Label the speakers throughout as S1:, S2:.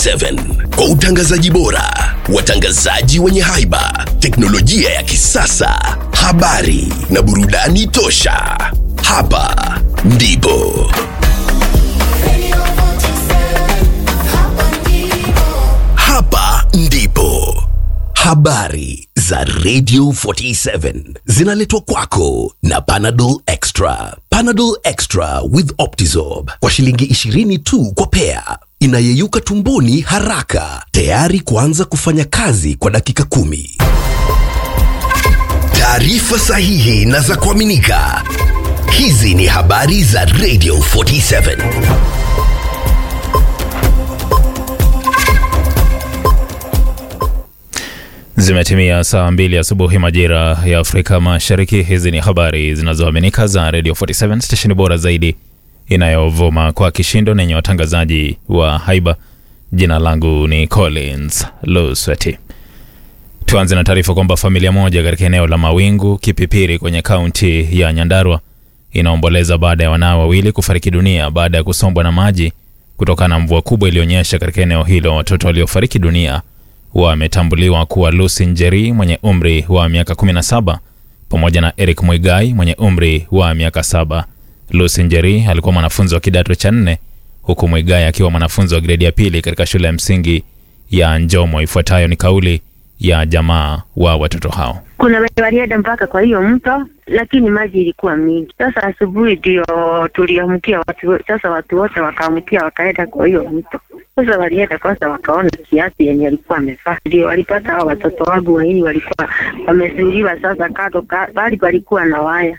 S1: 47 kwa utangazaji bora, watangazaji wenye haiba, teknolojia ya kisasa, habari na burudani tosha. Hapa ndipo hapa ndipo habari za Radio 47 zinaletwa kwako na Panadol Extra. Panadol Extra with Optizorb kwa shilingi 20 tu kwa pea, inayeyuka tumboni haraka, tayari kuanza kufanya kazi kwa dakika kumi. Taarifa sahihi na za kuaminika. Hizi ni habari za Radio 47.
S2: Zimetimia saa mbili asubuhi majira ya Afrika Mashariki. Hizi ni habari zinazoaminika za Radio 47 stesheni bora zaidi inayovuma kwa kishindo na yenye watangazaji wa haiba. Jina langu ni Collins Lusweti. Tuanze na taarifa kwamba familia moja katika eneo la Mawingu Kipipiri kwenye kaunti ya Nyandarua inaomboleza baada ya wanao wawili kufariki dunia baada ya kusombwa na maji kutokana na mvua kubwa iliyonyesha katika eneo hilo. Watoto waliofariki dunia wametambuliwa kuwa Lucy Njeri mwenye umri wa miaka 17 pamoja na Eric Mwigai mwenye umri wa miaka saba. Lucy Njeri alikuwa mwanafunzi wa kidato cha nne huku Mwigai akiwa mwanafunzi wa gredi ya pili katika shule ya msingi ya Njomo. Ifuatayo ni kauli ya jamaa wa watoto hao.
S3: Kuna wenye walienda mpaka kwa hiyo mto, lakini maji ilikuwa mingi. Sasa asubuhi ndio tuliamkia watu, sasa watu wote wakaamkia wakaenda kwa hiyo mto. Sasa walienda kwanza, wakaona kiasi yenye alikuwa amevaa, ndio walipata hao watoto wangu wawili walikuwa wamezuiliwa. Sasa kando bali palikuwa na waya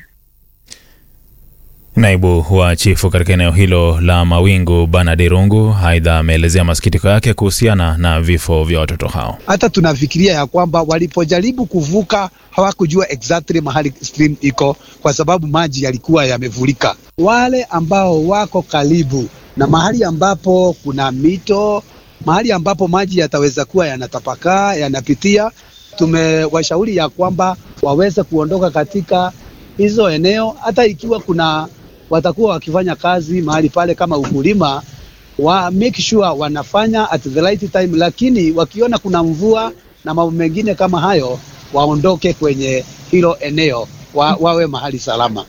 S2: Naibu wa chifu katika eneo hilo la Mawingu Bernard Irungu aidha ameelezea masikitiko yake kuhusiana na vifo vya watoto hao.
S4: Hata tunafikiria ya kwamba walipojaribu kuvuka hawakujua exactly mahali stream iko, kwa sababu maji yalikuwa yamevulika. Wale ambao wako karibu na mahali ambapo kuna mito, mahali ambapo maji yataweza kuwa yanatapakaa yanapitia, tumewashauri ya kwamba waweze kuondoka katika hizo eneo, hata ikiwa kuna watakuwa wakifanya kazi mahali pale kama ukulima, wa make sure wanafanya at the right time, lakini wakiona kuna mvua na mambo mengine kama hayo, waondoke kwenye hilo eneo wa, wawe mahali salama.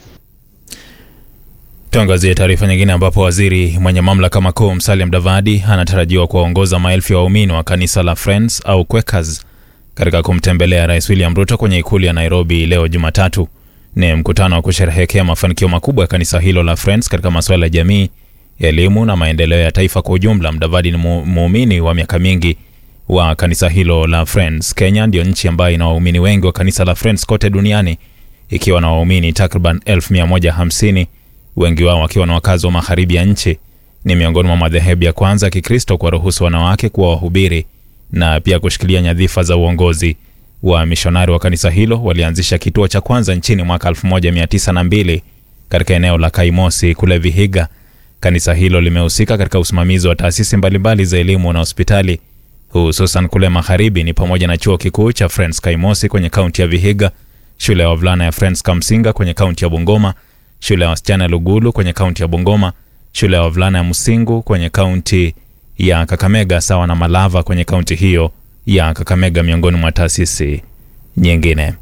S2: Tuangazie taarifa nyingine ambapo waziri mwenye mamlaka makuu Musalia Mudavadi anatarajiwa kuwaongoza maelfu ya waumini wa kanisa la Friends au Quakers katika kumtembelea Rais William Ruto kwenye ikulu ya Nairobi leo Jumatatu. Ni mkutano wa kusherehekea mafanikio makubwa ya kanisa hilo la Friends katika masuala ya jamii, elimu na maendeleo ya taifa kwa ujumla. Mudavadi ni muumini wa miaka mingi wa kanisa hilo la Friends. Kenya ndiyo nchi ambayo ina waumini wengi wa kanisa la Friends kote duniani ikiwa na waumini takriban 1150 wengi wao wakiwa na wakazi wa magharibi ya nchi. Ni miongoni mwa madhehebu ya kwanza ya Kikristo kuwaruhusu wanawake kuwa wahubiri na pia kushikilia nyadhifa za uongozi. Wa mishonari wa kanisa hilo walianzisha kituo cha kwanza nchini mwaka 1902 katika eneo la Kaimosi kule Vihiga. Kanisa hilo limehusika katika usimamizi wa taasisi mbalimbali za elimu na hospitali hususan kule magharibi, ni pamoja na chuo kikuu cha Friends Kaimosi kwenye kaunti ya Vihiga, shule ya wavulana ya Friends Kamsinga kwenye kaunti ya Bungoma, shule ya wasichana ya Lugulu kwenye kaunti ya Bungoma, shule ya wavulana ya Musingu kwenye kaunti ya Kakamega, sawa na Malava kwenye kaunti hiyo ya Kakamega, miongoni mwa taasisi nyingine.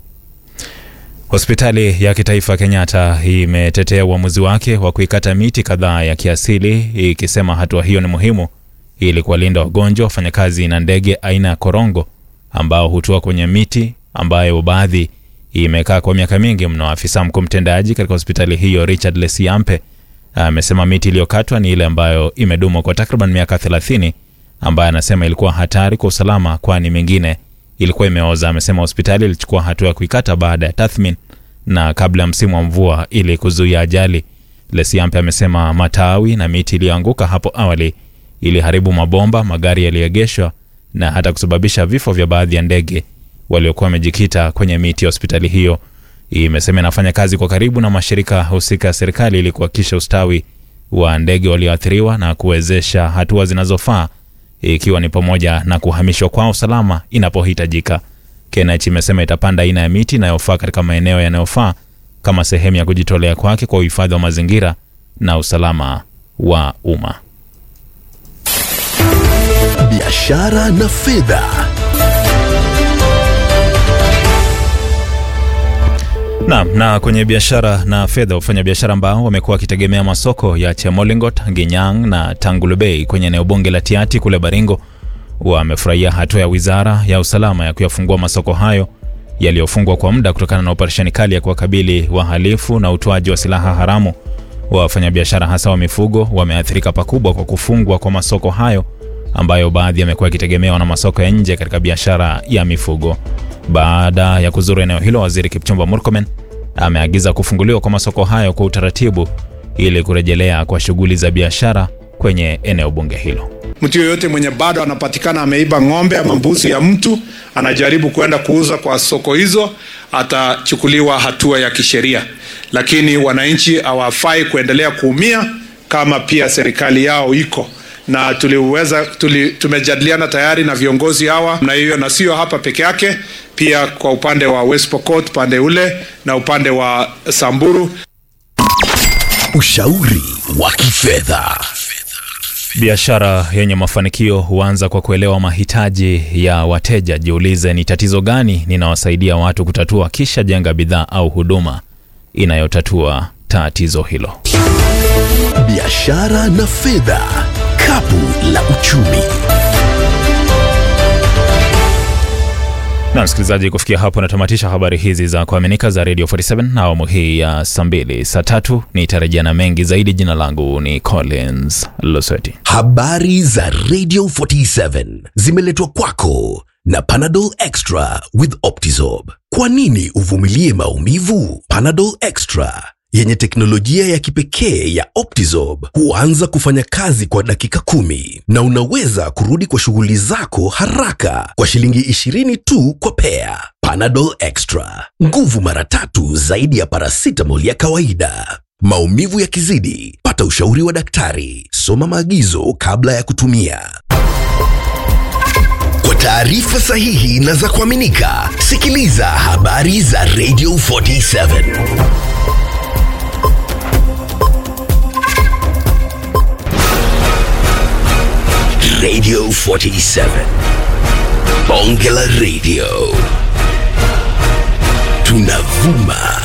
S2: Hospitali ya kitaifa Kenyatta imetetea uamuzi wake wa kuikata miti kadhaa ya kiasili ikisema hatua hiyo ni muhimu ili kuwalinda wagonjwa, wafanyakazi na ndege aina ya korongo ambao hutua kwenye miti ambayo baadhi imekaa kwa miaka mingi mno. Afisa mkuu mtendaji katika hospitali hiyo Richard Lesiampe amesema miti iliyokatwa ni ile ambayo imedumu kwa takriban miaka 30 ambaye anasema ilikuwa hatari kwa usalama, kwani mingine ilikuwa imeoza. Amesema hospitali ilichukua hatua ya kuikata baada ya tathmini na kabla ya msimu wa mvua ili kuzuia ajali. Lesiampe amesema matawi na miti iliyoanguka hapo awali iliharibu mabomba, magari yaliyoegeshwa na hata kusababisha vifo vya baadhi ya ndege waliokuwa wamejikita kwenye miti ya hospitali hiyo. Imesema inafanya kazi kwa karibu na mashirika husika ya serikali ili kuhakikisha ustawi wa ndege walioathiriwa na kuwezesha hatua zinazofaa ikiwa ni pamoja na kuhamishwa kwao usalama inapohitajika. KNH imesema itapanda aina ya miti inayofaa katika maeneo yanayofaa kama sehemu ya kujitolea kwake kwa uhifadhi wa mazingira na usalama wa umma.
S1: biashara na fedha.
S2: Naam, na kwenye biashara na fedha, wafanyabiashara ambao wamekuwa wakitegemea masoko ya Chemolingot, Ginyang na Tangulubei kwenye eneo bunge la Tiati kule Baringo wamefurahia hatua ya wizara ya usalama ya kuyafungua masoko hayo yaliyofungwa kwa muda kutokana na operesheni kali ya kuwakabili wahalifu na utoaji wa silaha haramu. Wafanyabiashara hasa wa mifugo wameathirika pakubwa kwa kufungwa kwa masoko hayo ambayo baadhi yamekuwa yakitegemewa na masoko ya nje katika biashara ya mifugo. Baada ya kuzuru eneo hilo, waziri Kipchumba Murkomen ameagiza kufunguliwa kwa masoko hayo kwa utaratibu ili kurejelea kwa shughuli za biashara kwenye eneo bunge hilo.
S5: Mtu yoyote mwenye bado anapatikana ameiba ng'ombe ama mbuzi ya mtu anajaribu kwenda kuuza kwa soko hizo, atachukuliwa hatua ya kisheria, lakini wananchi hawafai kuendelea kuumia kama pia serikali yao iko na tuliweza tuli, tumejadiliana tayari na viongozi hawa na hiyo, na sio hapa peke yake, pia kwa upande wa West Pokot upande ule na upande wa Samburu.
S1: Ushauri wa kifedha.
S2: Biashara yenye mafanikio huanza kwa kuelewa mahitaji ya wateja. Jiulize, ni tatizo gani ninawasaidia watu kutatua, kisha jenga bidhaa au huduma inayotatua tatizo hilo.
S1: Biashara na fedha, kapu la uchumi.
S2: Na msikilizaji, kufikia hapo natamatisha habari hizi za kuaminika za Radio 47 na awamu hii ya saa mbili. Saa tatu nitarejea na mengi zaidi. Jina langu ni Collins Loseti.
S1: Habari za Radio 47 zimeletwa kwako na Panadol Extra with Optizorb. Kwa nini uvumilie maumivu? Panadol Extra yenye teknolojia ya kipekee ya Optizorb huanza kufanya kazi kwa dakika kumi na unaweza kurudi kwa shughuli zako haraka kwa shilingi 20 tu kwa pea. Panadol Extra, nguvu mara tatu zaidi ya paracetamol ya kawaida. Maumivu yakizidi, pata ushauri wa daktari. Soma maagizo kabla ya kutumia. Kwa taarifa sahihi na za kuaminika, sikiliza habari za Radio 47. Radio 47. Bonge la Radio. Tunavuma